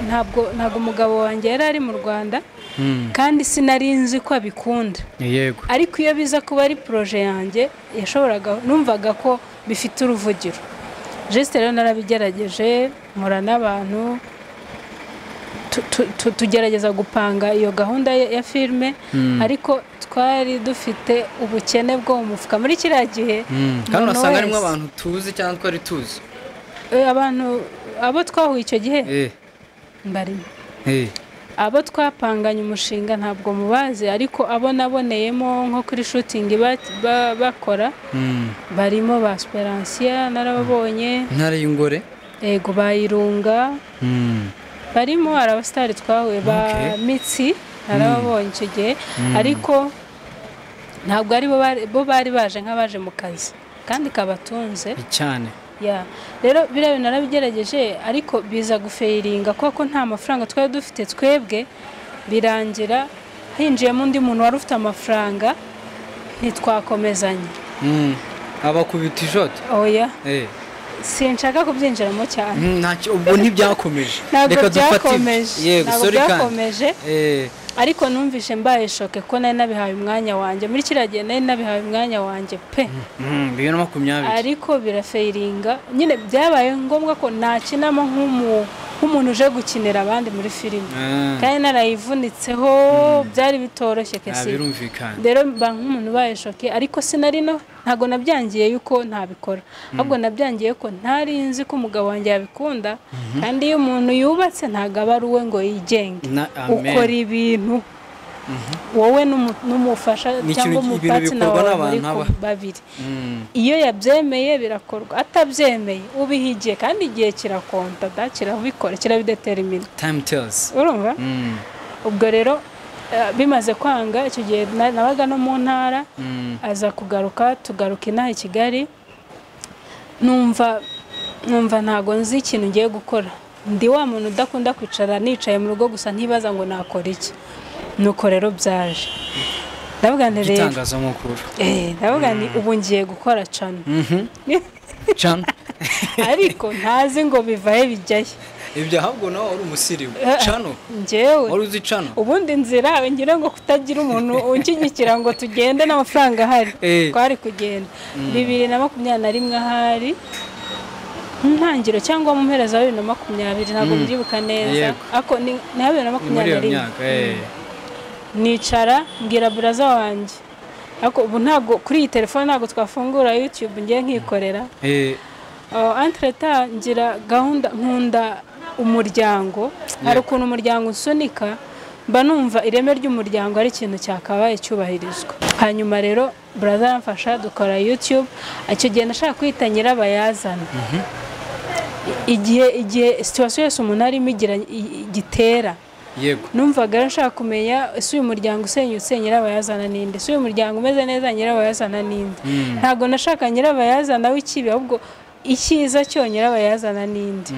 ntabwo ntabwo umugabo wanjye yari ari mu rwanda Mm, kandi sinari nzi ko abikunda yego ariko iyo biza kuba ari poroje yanjye yashoboraga numvaga ko bifite uruvugiro jesite rero narabigerageje nkora n'abantu tu- tu- tu- tugerageza gupanga iyo gahunda ya ya filime ariko twari dufite ubukene bwo mu mufuka muri kiriya gihe Mm, kandi umuntu urasanga harimo wese- abantu tuzi cyangwa twari tuzi Eh, abantu abo twahuye icyo gihe Eh, barimo eh, abo twapanganye umushinga ntabwo mubazi ariko abo naboneyemo nko kuri shutingi ba- ba- bakora mm. barimo ba Speransiya narababonye intara y'ingore yego bayirunga Mm, barimo hari abasitari twahuye ba Okay. mitsi narababonye icyo gihe ariko ntabwo ari bo bari- bo bari baje nk'abaje mu kazi kandi kabatunze cyane ya rero biriya bintu narabigerageje ariko biza gufeyiringa kubera ko nta mafaranga twari dufite twebwe birangira hinjiyemo undi muntu wari ufite amafaranga ntitwakomezanye Mm, abakubita ijoto oya Eh. sinshaka kubyinjiramo cyane Mm, ntacyo ubwo ntibyakomeje ntabwo reka dufate byakomeje yego ntabwo sorry kandi byakomeje Eh, ariko numvise mbaye shoke ko nari nabihaye umwanya wanjye muri kiriya gihe nari nabihaye umwanya wanjye pe mm, bibiri na makumyabiri ariko birafayiringa nyine byabaye ngombwa ko nakinamo nk'umu- nk'umuntu uje gukinira abandi muri filime Ah, kandi narayivunitseho byari bitoroshye ah, kesi birumvikana rero mba nk'umuntu ubaye shoke ariko sinari no ntabwo nabyangiye yuko ntabikora ahubwo nabyangiye ko ntari nzi ko umugabo wanjye yabikunda kandi iyo umuntu yubatse ntabwo aba ari uwe ngo yigenge Na- amen. ukora ibintu wowe n'umu- n'umufasha Ni cyangwa ikintu- ibintu umupatina bikorwa wawe muri n'abantu aba- kumwe babiri Mm, iyo yabyemeye birakorwa atabyemeye ubihigiye kandi igihe kirakonta da kirabikora kirabideterimina time tells urumva Mm, ubwo rero eh, bimaze kwanga icyo gihe na- nabaga no mu ntara mm, aza kugaruka tugaruka inaha i kigali numva numva ntago nzi ikintu ngiye gukora ndi wa muntu udakunda kwicara nicaye mu rugo gusa ntibaza ngo nakora iki nuko rero byaje ndavuga nti rero itangazamakuru eh, ndavuga nti ubu ngiye gukora cana cana ariko ntazi ngo bivahe bijyahe ibyo ahubwo nawe wari umusirimu cano njyewe wari uzi cano ubundi nzira ngira ngo kutagira umuntu unshyigikira ngo tugende n'amafaranga ahari Eh. twari kugenda bibiri na makumyabiri na rimwe ahari mu ntangiriro cyangwa mu mpera za bibiri na makumyabiri ntabwo mbyibuka neza Yego. ariko ni ni bibiri na ni muri makumyabiri iyo na rimwe myaka eh. nicara mbwira buraza wanjye ariko ubu ntabwo kuri iyi telefone ntabwo twafungura yutube ngiye nkikorera Eh, antreta ngira gahunda nkunda umuryango hari ukuntu umuryango usunika mba numva ireme ry'umuryango ari ikintu cyakabaye cyubahirizwa hanyuma rero buraza aramfasha dukora yutube icyo gihe nashaka kwita nyirabayazana I- igihe igihe situwasiyo yose umuntu arimo igira i- i- gitera yego numvaga rero nshaka kumenya ese uyu muryango usenyutse nyirabayazana ninde ese uyu muryango umeze neza nyirabayazana ninde ntabwo nashaka nyirabayazana w'ikibi ahubwo icyiza cyo nyirabayazana ninde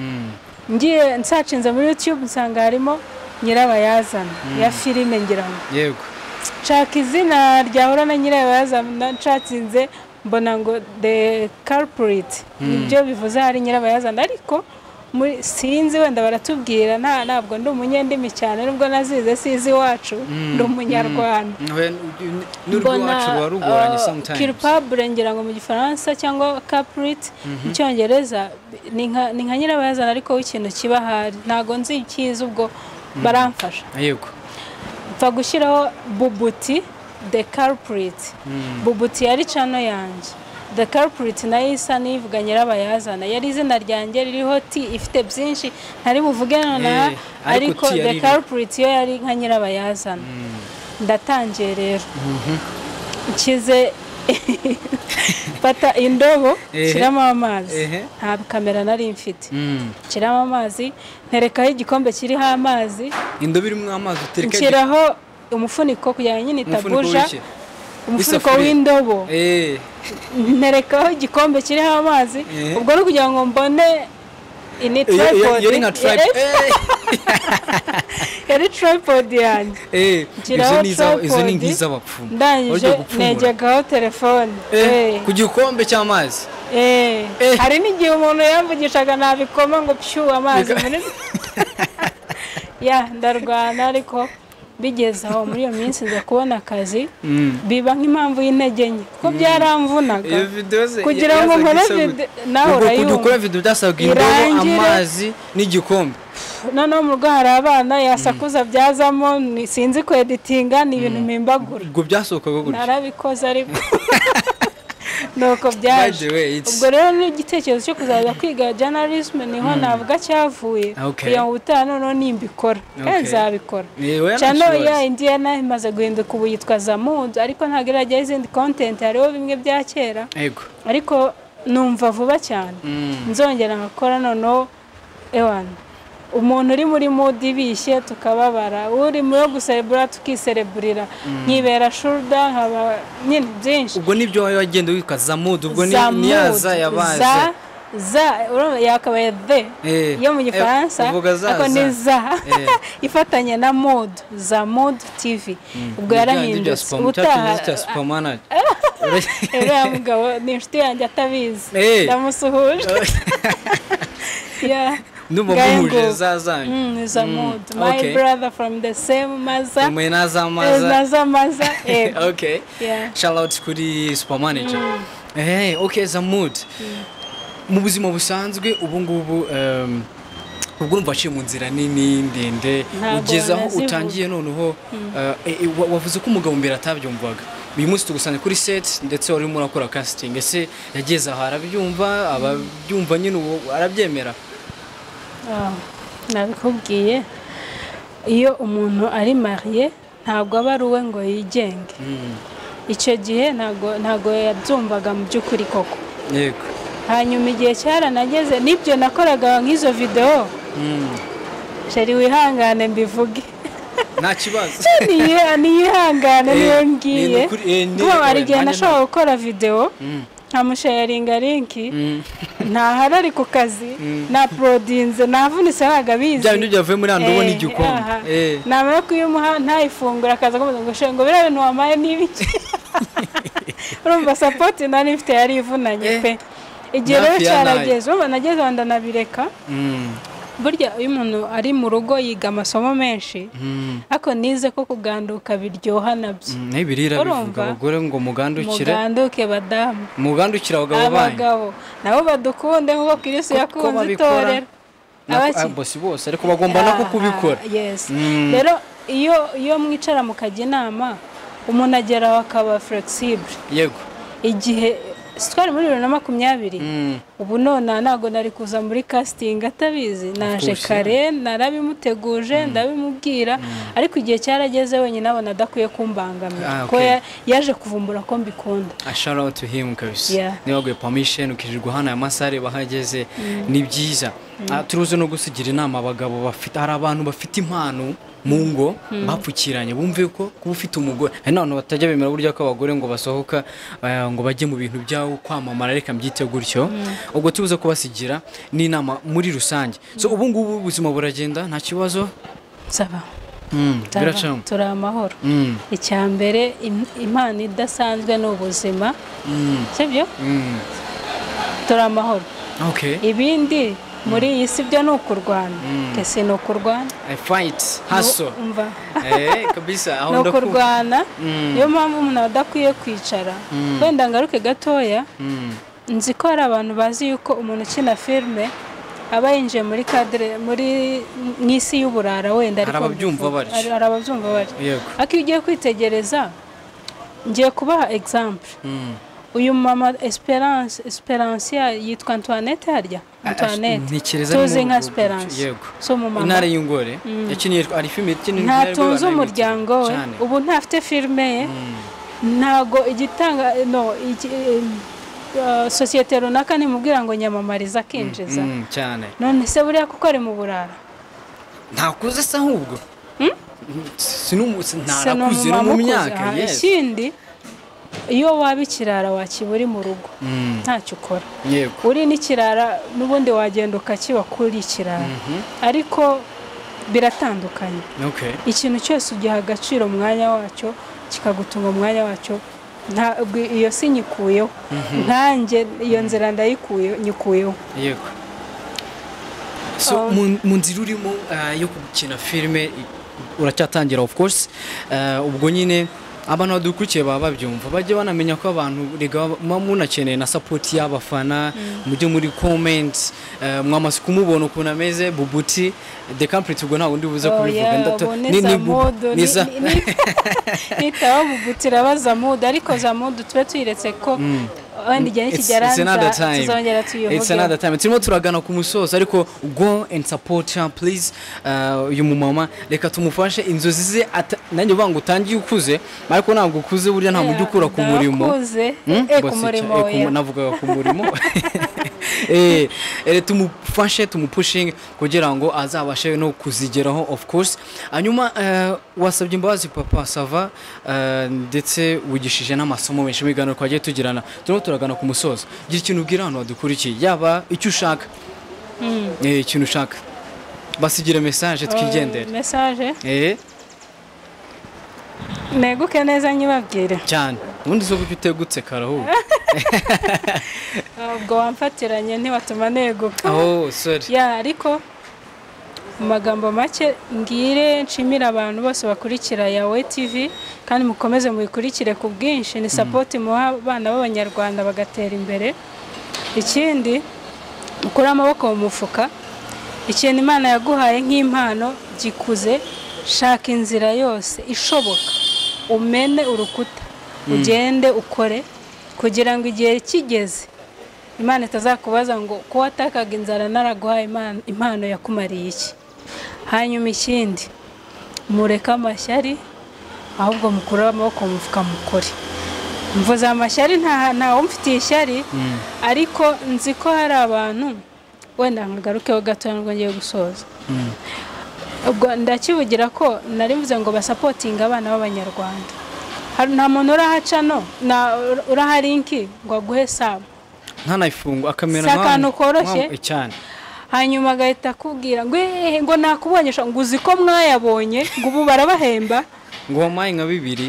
Mm. ngiye nsacinze muri youtube nsanga harimo nyirabayazana ya filime ngira ngo yego nshaka izina ryahura na nyirabayazana nshatsinze mbona ngo the culprit nibyo bivuze hari nyirabayazana ariko muri sinzi wenda baratubwira nta ntabwo ndi umunyendimi cyane nubwo nazize sizi iwacu ndi umunyarwanda Nwe- n'urwacu ruba rugoranye sometimes kirpabure ngira ngo mu gifaransa cyangwa caprit mu cyongereza ni nka- ni nka nyirabayazana ariko w'ikintu kiba ahari ntabwo nzi icyiza ubwo baramfasha yego mfa gushyiraho bubuti the culprit bubuti yari cano yanjye the culprit nayo isa n'ivuga nyirabayazana yari izina ryanjye ririho ti ifite byinshi ntari buvuge nonaha Eh, ariko ariko T the yari iriho. culprit yo yari nka nyirabayazana ndatangiye rero nshyize fata indobo Ehe. nshyiramo amazi Ehe. nta kamera nari mfite Mm. nshyiramo amazi nterekaho igikombe kiriho amazi indobo irimo amazi utereka nshyiraho umufuniko kugira ngo nyine umufuniko itabuja w'iki? umufuniko w'isafuriya. w'indobo Eh, nterekaho igikombe kiriho amazi Eh. ubwo ni ukugira ngo mbone ini iyo- iyo- iyo tripod ari nka tribe Eh, yari tripod yanjye eh, nshyiraho izo ni iza- izo ni tripod, nk'iz'abapfumu ndangije Bagiye gupfumura. negekaho telefone Eh, Eh, ku gikombe cy'amazi eh. Eh. hari n'igihe umuntu yamvugishaga nabikoma ngo pshu amazi muri ya ndarwana ariko bigeze aho muri iyo minsi nza kubona akazi Mm. biba nk'impamvu y'intege nke kuko byaramvunaga Iyo video ze- kugira ya- ngo yazaga nkore isa video- gute? nawe Ubwo kujya urayumva. ukora video byasabwa indobo Irangire. amazi n'igikombe noneho mu rugo hari abana yasakuza byazamo ni- sinzi ku editinga ni ibintu mpimbagura ubwo byasohokaga gutya narabikoze ariko nuko by byaje the way it's ubwo rero n'igitekerezo cyo kuzaza kwiga journalism niho navuga cyavuye Okay. kugira ngo ubutaha noneho nimbikora kandi Okay. nzabikora Eh, oya cyane nta kibazo. ya indiyana imaze guhinduka ubu yitwa zamudu ariko ntabwo irajyaho izindi kontenti hariho bimwe bya kera yego ariko numva vuba cyane nzongera nkakora noneho ewana umuntu uri muri mudi bishye tukababara uri mu yo guserebura tukisereburira nkibera shuruda nkaba nyine byinshi ubwo nibyo wowe wagenda witwa zamudu ubwo ni Za ni ya mood, za yabaze za za urumva yakabaye the Eh, yo mu eh, gifaransa uvuga za, ariko ni za. za Eh. ifatanye na mode za mode tv ubwo yarahindutse ubutaha supamana uriya mugabo ni inshuti yanjye atabizi Eh. ndamusuhuje Yeah. ndumva Ngayo muhuje ngo- za zanyu Mm, is a mood. My okay. brother from the same maza. umuye n'azamaza Maza maza. Eh. okay Yeah. shout out kuri supamanager eh okay zamud mu buzima busanzwe ubu ngubu um, ubwo urumva waciye mu nzira nini ndende Ntabwo ugeze aho nazivuga. utangiye noneho uh, eh, eh, wa- wavuze ko umugabo mbere atabyumvaga uyu munsi tugusanga kuri set ndetse wari urimo urakora casting ese yageze aho arabyumva ababyumva nyine ubu arabyemera Oh, Nabikubwiye. Iyo umuntu ari mariye ntabwo aba ari uwe ngo yigenge. Icyo gihe ntabwo ntabwo yabyumvaga mu by'ukuri koko. yego Hanyuma igihe cyaranageze nibyo nakoraga nk'izo video. Mm. Sheri wihangane mbivuge. nta kibazo Niye- niyihangane Eh, niyo ni ngiye. ukuri- eh, ni- Kuba hari oya, igihe nanjye nashobora gukora video. Mm. nkamusharinga linki ntahari ari ku kazi na porodinze ntavunitse ntabwo abizi bya bindi byavuye muri hano ubona igihe ukunda Eh. namara ko iyo umuha ntayifungura akaza akomeza ngo shenge ngo biriya bintu wampaye ni ibiki urumva sapoti nari ifite yari ivunanye Eh. pe igihe rero Hafi ya nayo. cyarageze urumva nageze wenda nabireka Mm. burya iyo umuntu ari mu rugo yiga amasomo menshi Mm. ariko nize ko kuganduka biryoha nabyo Mm, naho ibirira bivuga Urumva? abagore ngo mugandukire muganduke badamu mugandukire abagabo banyu abagabo nabo badukunde nk'uko kirisi Ko- ko yakunze babikora, itorero Nako- Abaki- ah, bosi bose ariko bagomba nako Ah, kubikora yes Mm. rero iyo iyo mwicara mukajya inama umuntu ageraho akaba flexible yego igihe si twari muri bibiri na makumyabiri Mm. ubu none ntabwo nari kuza muri kasitingi atabizi naje course, kare narabimuteguje ndabimubwira ariko igihe cyarageze wenyine abona adakwiye Ah, kumbangamira okay. ko ya- yaje kuvumbura ko mbikunda A shout out to him kabisa Yeah. niba waguye permission ukirirwa hano aya masare bahageze ni byiza Ah, turuzi no gusigira inama abagabo bafite hari abantu bafite impano mu ngo bapfukiranye bumve ko kuba ufite umugore hari n'abantu batajya bemera burya ko abagore ngo basohoka ah, ngo bajye mu bintu byabo kwamamara reka mbyite gutyo ubwo tubuze kubasigira n'inama muri rusange so ubu ngubu ubuzima buragenda nta kibazo nsaba Mm, nsaba, biracamo turi amahoro Mm, icyambere im- impano idasanzwe ni ubuzima mm, sibyo mm. turi amahoro okay ibindi muri iyi si byo ni ukurwana ese ni ukurwana i fight hustle umva Eh, kabisa aho ni ndakumva ukurwana Mm. niyo mpamvu umuntu aba adakwiye kwicara wenda ngaruke gatoya Mm. nzi ko hari abantu bazi yuko umuntu ukina filime aba yinjiye muri kadire muri mu isi y'uburara wenda Hari ababyumva bivuga- batyo. hari hari ababyumva batyo Yego. ariko iyo ugiye kwitegereza ngiye kubaha egizampu Mm. uyu mama esperance esperance ya- yitwa antoinette harya Ah, antoinette ntekereza tuzi ari mu nka bihugu byinshi, esperance yego. si umumama intare y'ingore yakiniye ari filime yakiniye ntatunze umuryango we ubu ntafite filime ye ntago igitanga no iki- eh, sosiyete runaka nimubwira ngo nyamamariza akinjiza cyane none se buriya kuko ari mu burara ntakuze asa nk'ubwo Sinumu- si- Se ni ntarakuze no umumama mu ukuze. myaka Aha, yes. ikindi iyo waba ikirara wakibura uri mu rugo Mm, ntacyo ukora yego uri n'ikirara n'ubundi wagenda ukakiba kuri ikirara ariko biratandukanye okay ikintu cyose ugiha agaciro umwanya wacyo kikagutunga umwanya wacyo ntabwo iyo si nyikuyeho nkanjye iyo nzira ndayikuye nyikuyeho yego so Um, mu- mu nzira urimo ah, yo gukina filime uracyatangira of course Ah, ubwo nyine abantu badukurikiye baba babyumva bajye banamenya ko abantu rega muba munakeneye na support y'abafana mujye muri comment ah, mwamaze kumubona ukuntu ameze bubuti the complete ubwo ntabwo ndi buze Oh, kubivuga yeah, ndato- ubu ni- ni ni za bu- mudu ni za- nitaho bugutira baza mudu ariko za mudu tube tuyiretse ko wenda igihe It's- nikigera it's another time. tuzongera It's tuyivuge another time. turimo turagana ku musozo ariko go and support her please Uh, uyu mumama reka tumufashe inzozi ze ata- nanjye uvuga ngo utangiye ukuze ariko ntabwo ukuze burya ntabwo ujya ukura ku murimo ndakuze Hmm? Eh, ku Basica, murimo eh, ku mu- oya. navugaga ku murimo Eh, eh, tumufashe tumupushinge kugira ngo azabashe no kuzigeraho of course hanyuma eh, wasabye imbabazi papa sava eh, ndetse wigishije n'amasomo menshi mu biganiro twagiye tugirana turimo turagana ku musozo gira ikintu ubwira abantu badukurikiye yaba icyo ushaka Eh, ikintu ushaka basigire mesaje twigendere Oh, mesaje Eh, neguke neza nyibabwire cyane ubundi zo kujya utegutse karahura ntabwo wamfatiranye ntiwatuma neguka aho sorry ya ariko mu magambo make mbwire nshimira abantu bose bakurikira yawe tv kandi mukomeze mubikurikire ku bwinshi ni sapoti muha abana b'abanyarwanda bagatera imbere ikindi mukure amaboko mu mufuka ikintu imana yaguhaye nk'impano gikuze shaka inzira yose ishoboka umene urukuta ugende ukore kugira ngo igihe kigeze imana itazakubaza ngo ko watakaga inzara naraguhaye imana- impano yakumariye iki hanyuma ikindi mureke amashyari ahubwo mukure amaboko mu mufuka mukore mvuze amashyari nta ntawumfitiye ishyari ariko nzi ko hari abantu wenda nkagarukeho gatoya nubwo ngiye gusoza ubwo ndakivugira ko nari mvuze ngo basapotinga abana b'abanyarwanda Hari- nta muntu urahaca no na- urahari inki ngo aguhe saba ntanayifunga akamera Si akantu koroshye? nkawe- cyane hanyuma agahita akubwira ngo "Eh, ngo nakubonye sha." ngo uzi ko mwayabonye ngo ubu barabahemba ngo wampaye nka bibiri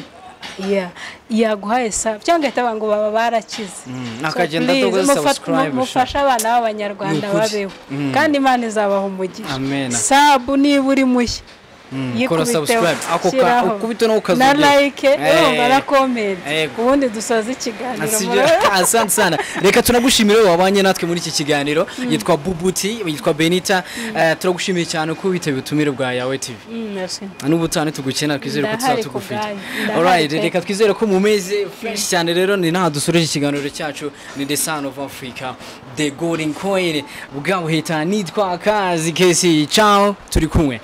Ya- yaguhaye saba cyangwa agahita avuga ngo baba barakize Mm, So akagenda please, adogoza mufa- mu- subscribe, sha. mufashe abana b'abanyarwanda Ni ukuri. babeho Mm. kandi imana izabaha umugisha Amen. sabu niba uri mushya Mm, kora yikubiteho, subscribe ako ka- shyiraho. ukubita no na ukazogera like urumva Eh. na comment Yego. ubundi dusoze ikiganiro Asibyo, murabona? asante sana reka tunagushimire wowe wabanye natwe muri iki kiganiro yitwa bubuti yitwa benita Eh, turagushimiye cyane ko witabiye ubutumire bwa yawe tv Mm, merci. n'ubutane tugukenera twizere ko Ndahari tuzatugufite kubwanyu. Ndahari alright pe. reka twizere ko mumeze fresh cyane rero ni naha dusoreje ikiganiro cyacu ni the son of africa the golden coin bwabuhita nitwa akazi kesi ciao turi kumwe